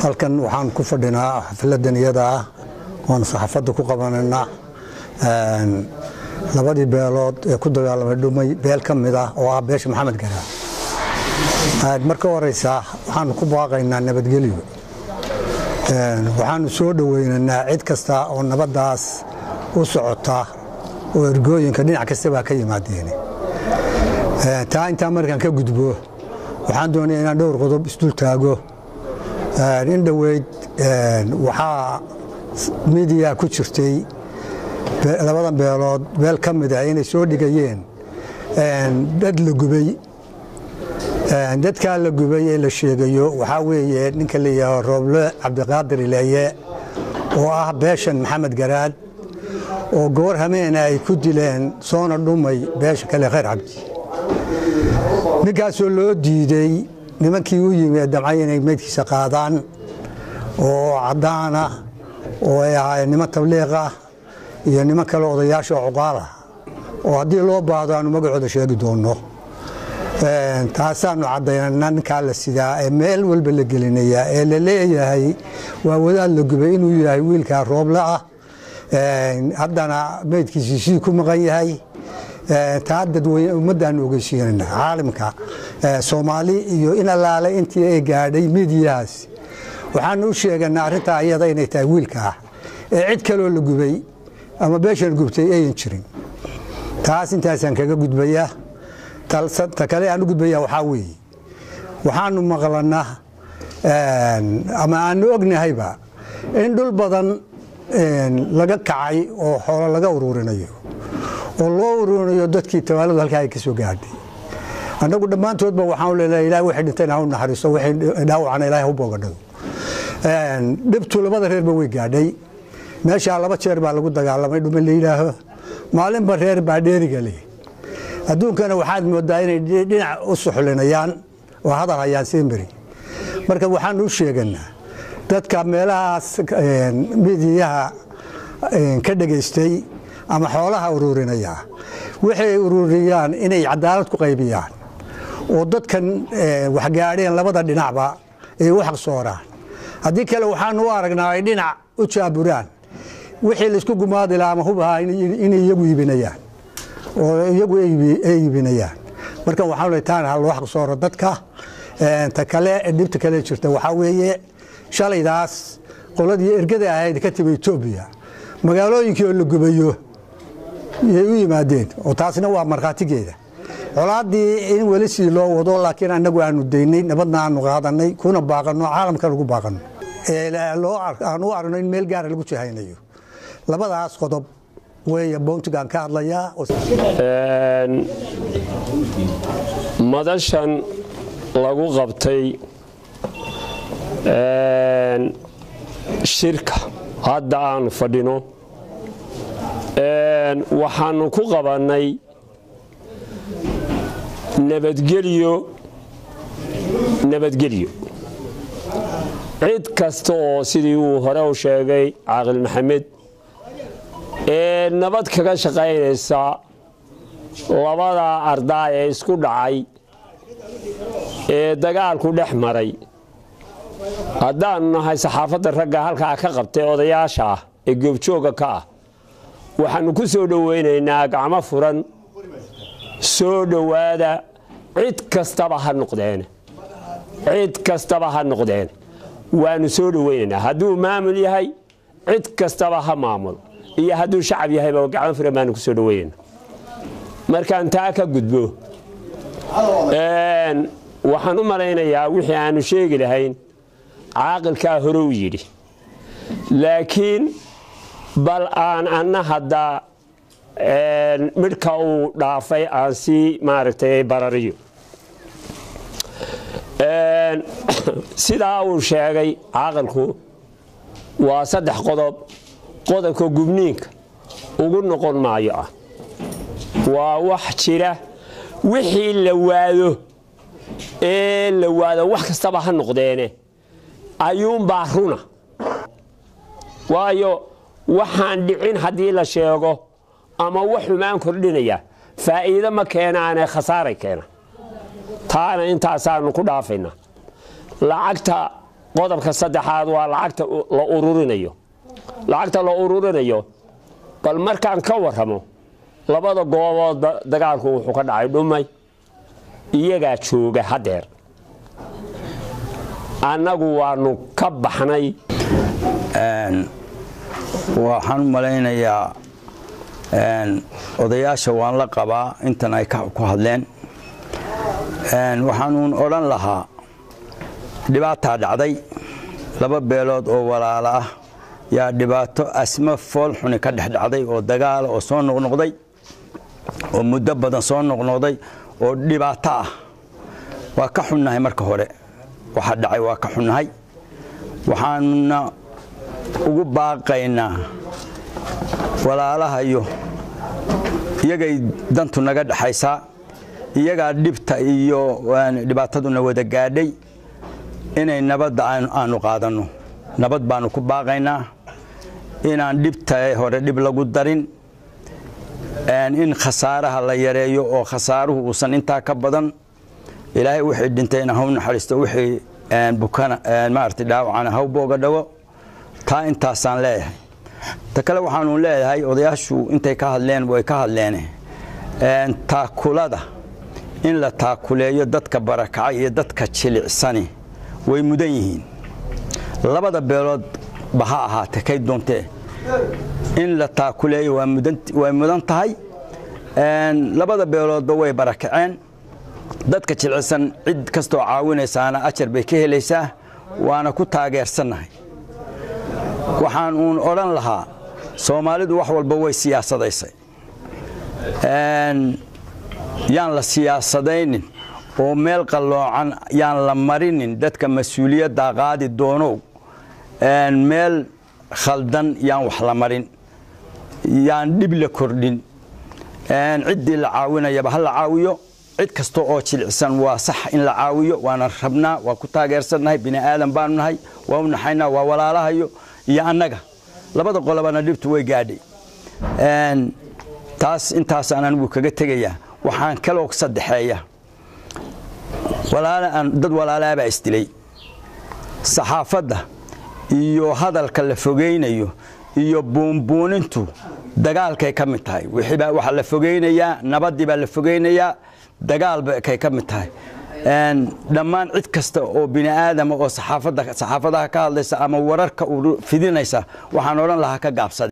halkan waxaan ku fadhinaa xafladan iyada ah oon saxaafadda ku qabanayna labadii beelood ee ku dagaalamay dhumay beel ka mid ah oo ah beesha maxamed garaa marka horeysa waxaanu ku baaqaynaa nabadgelyo waxaanu soo dhoweynaynaa cid kasta oo nabaddaas u socota oo ergooyinka dhinac kastabaa ka yimaadeen taa intaa markaan ka gudbo waxaan doonaya inaan dhowr qodob isdul taago in dhoweyd waxaa midiya ku jirtay labadan beelood beel ka mid ah inay soo dhigayeen dad la gubay dadkaa la gubay ee la sheegayo waxaa weeye ninka la yidhaaho rooble cabdiqaadir ileeye oo ah beeshan maxamed garaad oo goor hameena ay ku dileen soona dhumay beesha kale khayr cabdi ninkaasoo loo diiday nimankii u yimi ee damcay inay meydkiisa qaadaan oo caddaana oo ay ahaayeen niman tabliiqah iyo niman kale odayaasha oo cuqaalah oo haddii loo baahdo aanu magacooda sheegi doonno taasaanu caddaynana ninkaa la sidaa ee meel walba la gelinayaa ee la leeyahay waa wadaad la gubay inuu yahay wiilkaa rooble ah haddana meydkiisii sii ku maqan yahay taa dadweyne ummaddaanu ogeysiinayna caalimka soomaali iyo in allaale intii ay gaadhay midiyahaas waxaanu u sheeganaa arrintaa iyada inay tahay wiilkaa ee cid kaloo la gubay ama beeshan gubtay ayan jirin taas intaasaan kaga gudbayaa ta kale aan u gudbaya waxaa weeye waxaanu maqlanaa ama aanu ognahayba in dhul badan laga kacay oo xoolo laga ururinayo oo loo ururinayo dadkii tawaaladu halkaa ay ka soo gaadhay annagu dhammaantoodba waxaan leenahay ilahay waxay dhinteen ha u naxariiso waxay dhaawacana ilahay ha u boogadhado dhibtu labada reerba way gaadhay meeshaa laba jeer baa lagu dagaalamay dhume la yidhaaho maalinba reer baa dheeriga leh adduunkana waxaad moodaa inay dhinac u suxlinayaan oo hadal hayaan simberi marka waxaanu u sheeganaa dadka meelahaas midiyaha ka dhegaystay ama xoolaha ururinaya waxay ururiyaan inay cadaalad ku qaybiyaan oo dadkan waxgaadheen labada dhinacba ay u xaqsooraan haddii kale waxaanu u aragnaa ay dhinac u jaaburaan wixii laysku gumaadi laha ama hubahaa inay iyagu iibinayaan oo iyagu ay iibinayaan marka waxaan le taana ha loo xaqsooro dadka ta kale dhibta kale jirta waxaa weeye shalaydaas qoladii ergada ahayd ka timi etoobiya magaalooyinkii oo la gubayo yay u yimaadeen oo taasna waa markhaatigeeda colaaddii in weli sii loo wado laakiin annagu aanu daynay nabadna aanu qaadanay kuna baaqanno caalamka lagu baaqanno aan u aragno in meel gaara lagu jahaynayo labadaas qodob weeye bountigaan ka hadlayaa madashan lagu qabtay shirka hadda aanu fadhino waxaanu ku qabannay nabadgelyo nabadgelyo cid kasta oo sidii uu hore u sheegay caaqil maxamed ee nabad kaga shaqaynaysa labada ardaa ee isku dhacay ee dagaalku dhex maray haddaannu nahay saxaafadda ragga halkaa ka qabtay odayaasha ah ee goobjooga ka ah waxaannu ku soo dhowaynaynaa gacmo furan soo dhowaada cid kastaba ha noqdeen cid kastaba ha noqdeen waannu soo dhowaynaynaa hadduu maamul yahay cid kastaba ha maamul iyo hadduu shacab yahayba gacmo furan baanu ku soo dhowaynayna markaan taa ka gudbo waxaan u malaynayaa wixii aanu sheegi lahayn caaqilkaa hore u yidhi laakiin bal aan anna hadda midhka uu dhaafay aan sii maaragtay barariyo sidaa uu sheegay caaqilku waa saddex qodob qodobka gubniinka ugu noqon maayo ah waa wax jira wixii la waado ee la waado wax kastaba ha noqdeene ayuunbaa runa waayo waxaan dhicin haddii la sheego ama wax xumaan kordhinaya faa'iido ma keenaane khasaaray keena taana intaasaanu ku dhaafaynaa lacagta qodobka saddexaad waa lacagta la ururinayo lacagta la ururinayo bal markaan ka warramo labada gooboodba dagaalku wuxuu ka dhacay dhumay iyagaa jooga haddeer annagu waanu ka baxnay waxaan u malaynayaa odayaasha waan la qabaa intan ay ku hadleen waxaanuun odhan lahaa dhibaataa dhacday laba beelood oo walaalo ah yaa dhibaato asmo fool xuni ka dhex dhacday oo dagaala oo soo noqnoqday oo muddo badan soo noqnoqday oo dhibaato ah waa ka xunnahay marka hore waxa dhacay waa ka xunnahay waxaanuna ugu baaqaynaa walaalahayo iyagay dantu naga dhexaysaa iyagaa dhibta iyo dhibaataduna wada gaadhay inay nabadda aanu qaadanno nabad baanu ku baaqaynaa inaan dhibta hore dhib lagu darin in khasaaraha la yareeyo oo khasaaruhu uusan intaa ka badan ilaahay wixii dhintayna haw naxariisto wixii bukana maarata dhaawacana haw booga dhawo taa intaasaan leeyahay ta kale waxaanu leeyahay odayaashu intay ka hadleen way ka hadleen taakulada in la taakuleeyo dadka barakacay iyo dadka jilicsani way mudan yihiin labada beelood ba ha ahaatee kay doontee in la taakuleeyo way mudan tahay labada beeloodba way barakaceen dadka jilcisan cid kastoo caawinaysaana ajar bay ka helaysaa waana ku taageersannahay waxaan uun odhan lahaa soomaalidu wax walba way siyaasadaysay yaan la siyaasadaynin oo meel qalloocan yaan la marinin dadka mas-uuliyadda qaadi doonow meel khaldan yaan wax la marin yaan dhib la kordhin ciddii la caawinayaba ha la caawiyo cid kasta oo jilicsan waa sax in la caawiyo waana rabnaa waa ku taageersannahay bini aadan baanu nahay waa u naxaynaa waa walaalahayo iyo annaga labada qolobana dhibtu way gaadhay taas intaasaan anigu kaga tegayaa waxaan kaloo saddexeeya dad walaalaabaa isdilay saxaafadda iyo hadalka la fogaynayo iyo buunbuunintu dagaalkay ka mid tahay wixiibaa waxaa la fogaynayaa nabaddii baa la fogaynayaa dagaalbakay ka mid tahay dhammaan cid kasta oo bini aadama oo saxaafadaha ka hadlaysa ama wararka fidinaysa waxaan odhan lahaa ka gaabsada